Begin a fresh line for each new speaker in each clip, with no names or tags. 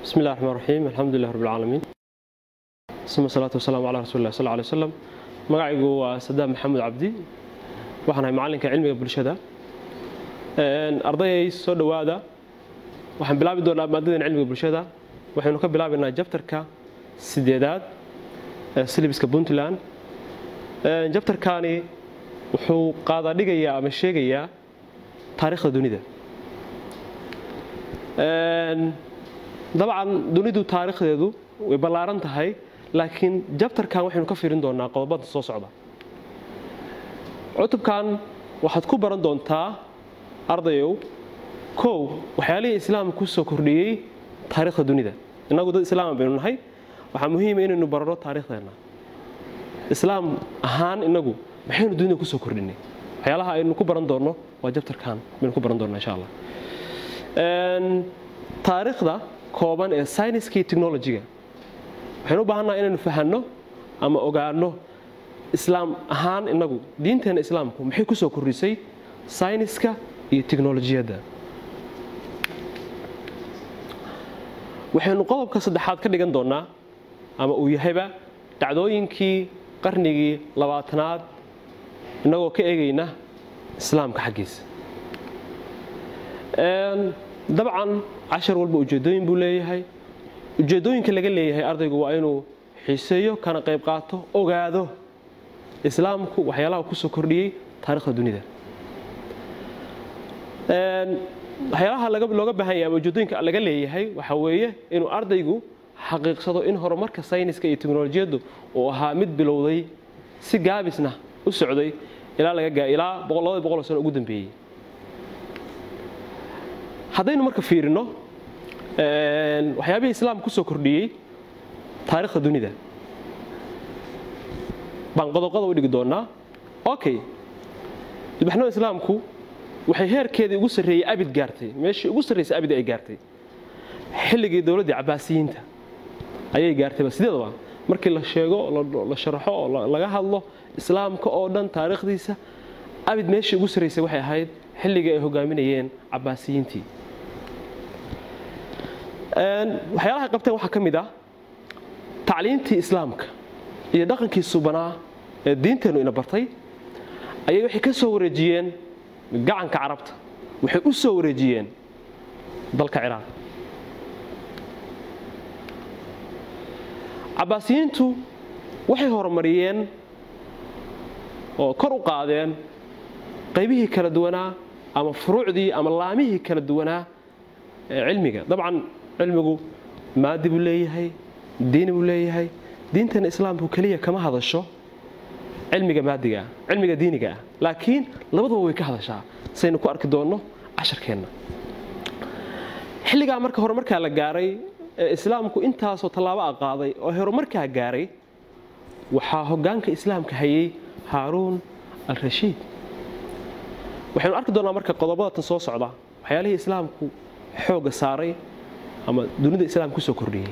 بسم الله الرحمن الرحيم الحمد لله رب العالمين ثم الصلاة والسلام على رسول الله صلى الله عليه وسلم magacaygu waa sadaam maxamed cabdi waxaan ahay macallinka cilmiga bulshada ardayay soo dhowaada waxaan bilaabi doonaa maadadan cilmiga bulshada waxaynu ka bilaabaynaa jabtarka sideedaad ee silibiska puntland jabtarkaani wuxuu qaadadhigayaa ama sheegayaa taariikhda dunida dabcan dunidu taariikhdeedu way ballaaran tahay laakiin jabtarkan waxaynu ka fiirin doonaa qodobada soo socda cutubkan waxaad ku baran doontaa ardayow kow waxyaalihii islaamka ku soo kordhiyey taariikhda dunida innagu dad islaama baynu nahay waxaa muhiima inaynu barano taariikhdeenna islaam ahaan innagu maxaynu dunida kusoo kordhinay waxyaalaha aynu ku baran doonno waa jabtarkan baynu ku baran doonaa insha allah taariikhda kooban ee syniska iyo technologiga waxaynu u baahannaha inaynu fahanno ama ogaano islaam ahaan innagu diinteena islaamku maxay ku soo kordhisay sayniska iyo teknolojiyadda waxaynu qodobka saddexaad ka dhigan doonnaa ama uu yahayba dhacdooyinkii qarnigii labaatanaad innagoo ka eegayna islaamka xaggiisa dabcan cashar walba ujeeddooyin buu leeyahay ujeeddooyinka laga leeyahay ardaygu waa inuu xiiseeyo kana qayb qaato ogaado islaamku waxyaalaha ku soo kordhiyey taarikhda dunida waxyaalaha looga baahan yahay ama ujeeddooyinka laga leeyahay waxaa weeye inuu ardaygu xaqiiqsado in horumarka sayniska iyo teknolojiyaddu uu ahaa mid bilowday si gaabisna u socday ilaa laga ilaa labada boqol sano ugu dambeeyey haddaynu marka fiirino waxyaabihii islaamka ku soo kordhiyey taariikhda dunida baan qodoqoda u dhigi doonaa okay ilbaxnimada islaamku waxay heerkeedii ugu sarreeyey abid gaartay meeshii ugu sarraysay abid ay gaartay xilligii dowladdii cabaasiyiinta ayay gaartayba sideedaba markii la sheego la sharaxo oo laga hadlo islaamka oo dhan taariikhdiisa abid meeshii ugu sarraysay waxay ahayd xilligii ay hogaaminayeen cabaasiyiintii waxyaalahay qabteen waxaa ka mid ah tacliintii islaamka iyo dhaqankii subanaa ee diinteennu ina bartay ayay waxay ka soo wareejiyeen gacanka carabta waxay u soo wareejiyeen dalka ciraaq cabaasiyiintu waxay horumariyeen oo kor u qaadeen qaybihii kala duwanaa ama furuucdii ama laamihii kala duwanaa ee cilmiga dabcan cilmigu maadi buu leeyahay diini buu leeyahay diintana islaamku keliya kama hadasho cilmiga maadigaah cilmiga diiniga ah laakiin labaduba way ka hadashaa saynu ku arki doonno casharkeenna xilligaa marka horumarkaa la gaaray ee islaamku intaasoo tallaabo a qaaday oo horumarkaa gaaray waxaa hoggaanka islaamka hayay haaruun al rashiid waxaynu arki doonnaa marka qodobadatan soo socda waxyaalihii islaamku xoogga saaray ama dunida islaamka kusoo kordhiyey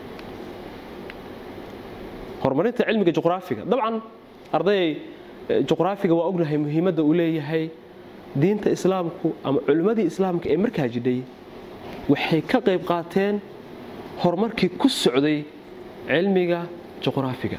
horumarinta cilmiga juqraafiga dabcan ardayay juqraafiga waa ognahay muhiimadda uu leeyahay diinta islaamku ama culimmadii islaamka ee markaa jidhay waxay ka qayb qaateen horumarkii ku socday cilmiga juqraafiga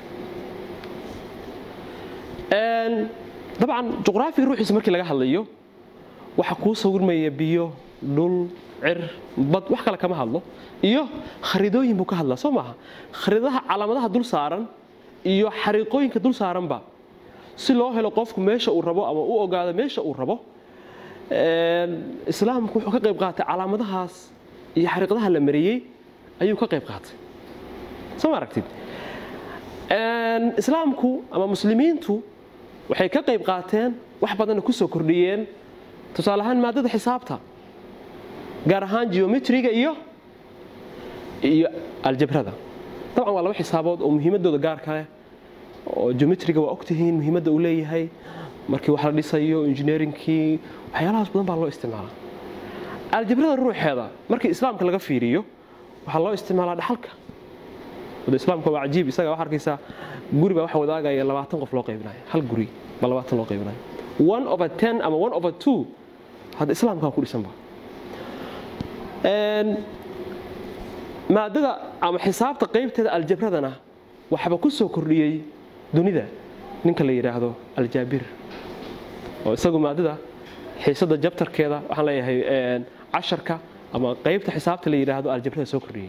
dabcan juqraafiga ruuxiisa markii laga hadlayo waxaa kuu sawirmaya biyo dhul cir bad wax kale kama hadlo iyo khariidooyin buu ka hadlaa soo maaha khariidadaha calaamadaha dul saaran iyo xariiqooyinka dul saaranba si loo helo qofku meesha uu rabo ama u ogaado meesha uu rabo islaamku wuxuu ka qayb qaatay calaamadahaas iyo xariiqadaha la mariyey ayuu ka qayb qaatay soo ma aragtid islaamku ama muslimiintu waxay ka qayb qaateen wax badanna ku soo kordhiyeen tusaale ahaan maadada xisaabta gaar ahaan geometriga iyo iyo aljabrada dabcan waa laba xisaabood oo muhiimadooda gaarka leh oo geometriga waa ogtihiin muhiimadda uu leeyahay markii wax la dhisayo engineeringkii waxyaalahaas badan baa loo isticmaalaa aljabrada ruuxeeda markii islaamka laga fiiriyo waxaa loo isticmaalaa dhaxalka wada islaamka waa cajiib isaga waxaa arkaysaa guri baa waxa wadaagaya labaatan qof loo qaybinayo hal guri baa labaatan loo qaybinayo one over ten ama one over two hadda islaamkaa ku dhisanba maadada ama xisaabta qaybteeda aljabradana waxba ku soo kordhiyey dunida ninka la yidhaahdo aljaabir oo isagu maadada xiisada jabtarkeeda waxaan leeyahay casharka ama qaybta xisaabta la yidhaahdo aljabrada soo kordhiyey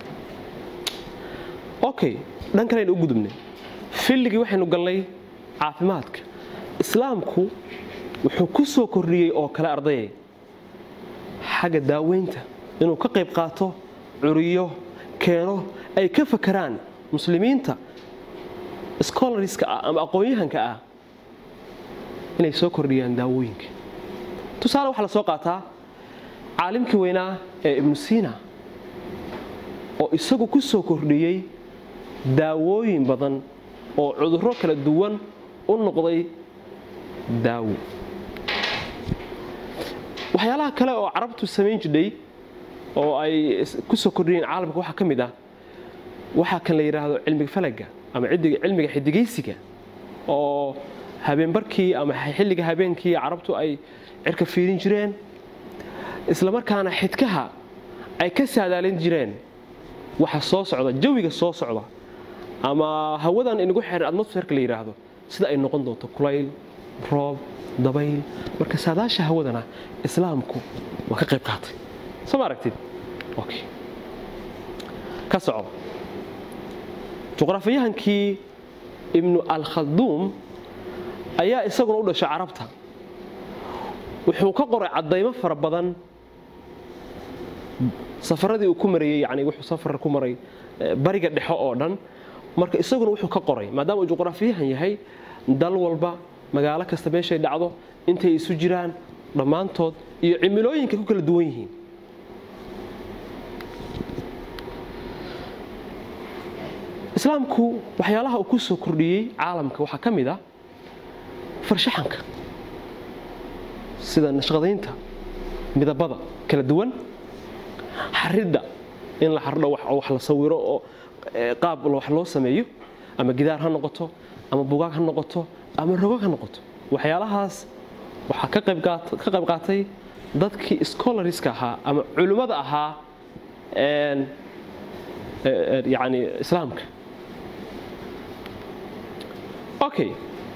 okay dhan kalaynu u gudubnay filligii waxaynu gallay caafimaadka islaamku wuxuu ku soo kordhiyey oo kale ardayay xagga daaweynta inuu ka qayb qaato curiyo keeno ay ka fakaraan muslimiinta scholariska ah ama aqoon-yahanka ah inay soo kordhiyaan daawooyinka tusaale waxaa la soo qaataa caalimkii weynaa ee ibnu siina oo isagu ku soo kordhiyey daawooyin badan oo cudurro kala duwan u noqday daawo waxyaalaha kale oo carabtu samayn jidhay oo ay ku soo kordhiyeen caalamka waxaa ka mid ah waxaa kan la yidhaahdo cilmiga falaga ama cilmiga xidigaysiga oo habeenbarkii ama xilliga habeenkii carabtu ay cirka fiirin jireen islamarkaana xidkaha ay ka saadaalin jireen waxa soo socda jawiga soo socda ama hawadan inagu xiran atmosferka la yidhaahdo sida ay noqon doonto kulayl roob dabayl marka saadaasha hawadana islaamku waa ka qayb qaatay soo ma aragtid okay ka soco juqraafiyahankii ibnu alkhalduum ayaa isaguna u dhashay carabta wuxuu ka qoray caddaymo fara badan safaradii uu ku marayey yani wuxuu safar ku maray bariga dhexo oo dhan marka isaguna wuxuu ka qoray maadaama uu juqraafiyahan yahay dal walba magaalo kasta meeshay dhacdo intay isu jiraan dhammaantood iyo cimilooyinka ku kala duwan yihiin islaamku waxyaalaha uu ku soo kordhiyey caalamka waxaa ka mid ah farshaxanka sida nashqadaynta midabada kala duwan xaridda in la xardho wax la sawiro oo qaab wax loo sameeyo ama gidaar ha noqoto ama bugaag ha noqoto ama rogog ha noqoto waxyaalahaas waxaa ka qayb qaatay dadkii scholariska ahaa ama culimmada ahaa yani islaamka okay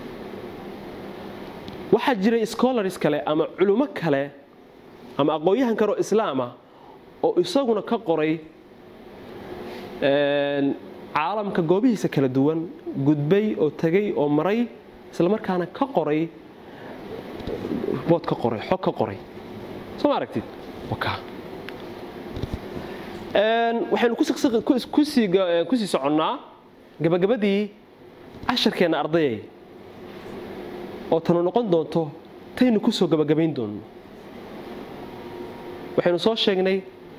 waxaa jiray scholars kale ama culummo kale ama aqoon-yahan kale oo islaamah oo isaguna ka qoray caalamka goobihiisa kala duwan gudbay oo tegay oo maray islamarkaana ka qoray bood ka qoray xog ka qoray soo ma aragtid waxaynu kusii soconnaa gabagabadii casharkeenna ardayay oo tanu noqon doonto taynu ku soo gabagabayn doonno waxaynu soo sheegnay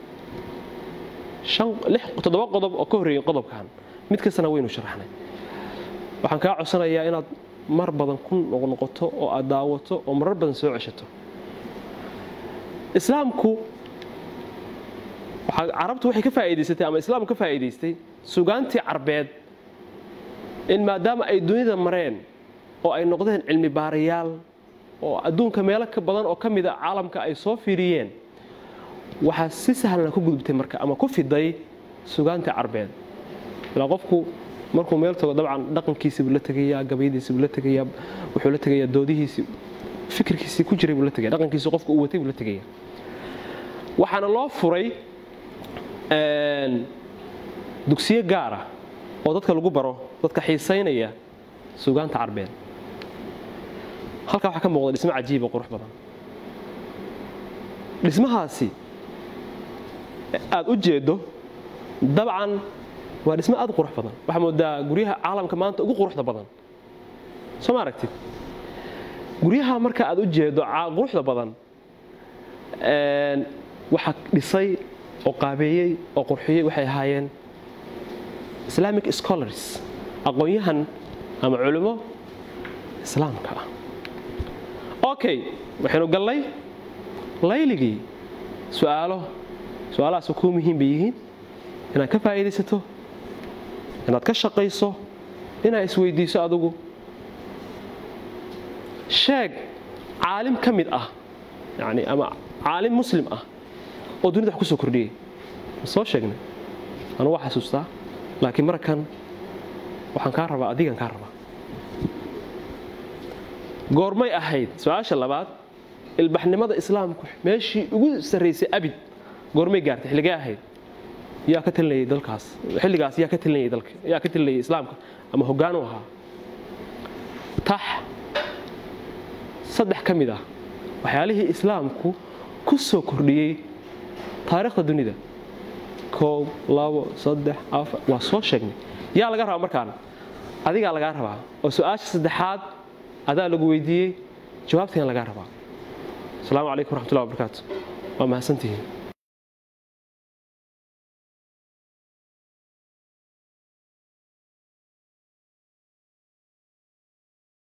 toddoba qodob oo ka horreeyey qodobkan mid kastana waynu sharaxnay waxaan kaa codsanayaa inaad mar badan ku noqnoqoto oo aad daawato oo marar badan soo ceshato islaamku carabtu waxay ka faa'iidaysatay ama islaamku ka faa'iidaystay sugaantii carbeed in maadaama ay dunida mareen oo ay noqdeen cilmi baarayaal oo adduunka meelo ka badan oo ka mida caalamka ay soo fiiriyeen waxaa si sahlana ku gudubtay marka ama ku fiday sugaantii carbeed ilaa qofku markuu meel tago dabcan dhaqankiisii buu la tegayaa gabayadiisii buu la tegayaa wuxuu la tegayaa doodihiisii fikirkiisii ku jiray buu la tegaya dhaqankiisii qofku uu watay buu la tegaya waxaana loo furay dugsiyo gaara oo dadka lagu baro dadka xiisaynaya sugaanta carbeed halkaa waxaa ka muuqda dhismo cajiiba qurux badan dhismahaasi aad u jeeddo dabcan waa dhismo aad u qurux badan waxaa moodaa guryaha caalamka maanta ugu quruxda badan soo ma aragtid guryaha marka aad u jeeddo quruxda badan waxaa dhisay oo qaabeeyey oo qurxiyey waxay ahaayeen islamic scholars aqoon-yahan ama culimo islaamka ah okay waxaynu gallay layligii su'aalo su-aalahaas kuu muhiim bay yihiin inaad ka faa'iidaysato inaad ka shaqayso inaad isweydiiso adigu sheeg caalim ka mid ah yani ama caalim muslim ah oo dunida wax ku soo kordhiyey ma soo sheegnay anu waa xasuustaa laakiin markan waxaan kaa rabaa adigan kaa rabaa goormay ahayd su-aasha labaad ilbaxnimada islaamku meeshii ugu sarraysay abid goormay gaartay xilligee ahayd yaa ka talinayay dalkaas xilligaas yaa ka talinayay dalka yaa ka talinayay islaamka ama hoggaan u ahaa tax saddex ka mid ah waxyaalihii islaamku ku soo kordhiyey taariikhda dunida koob labo saddex afar waa soo sheegnay yaa laga rabaa markaan adigaa lagaa rabaa oo su-aasha saddexaad adaa lagu weydiiyey jawaabtayna lagaa rabaa asalaamu calaykum waraxmatullahi wabarakaatu waa mahadsantihiin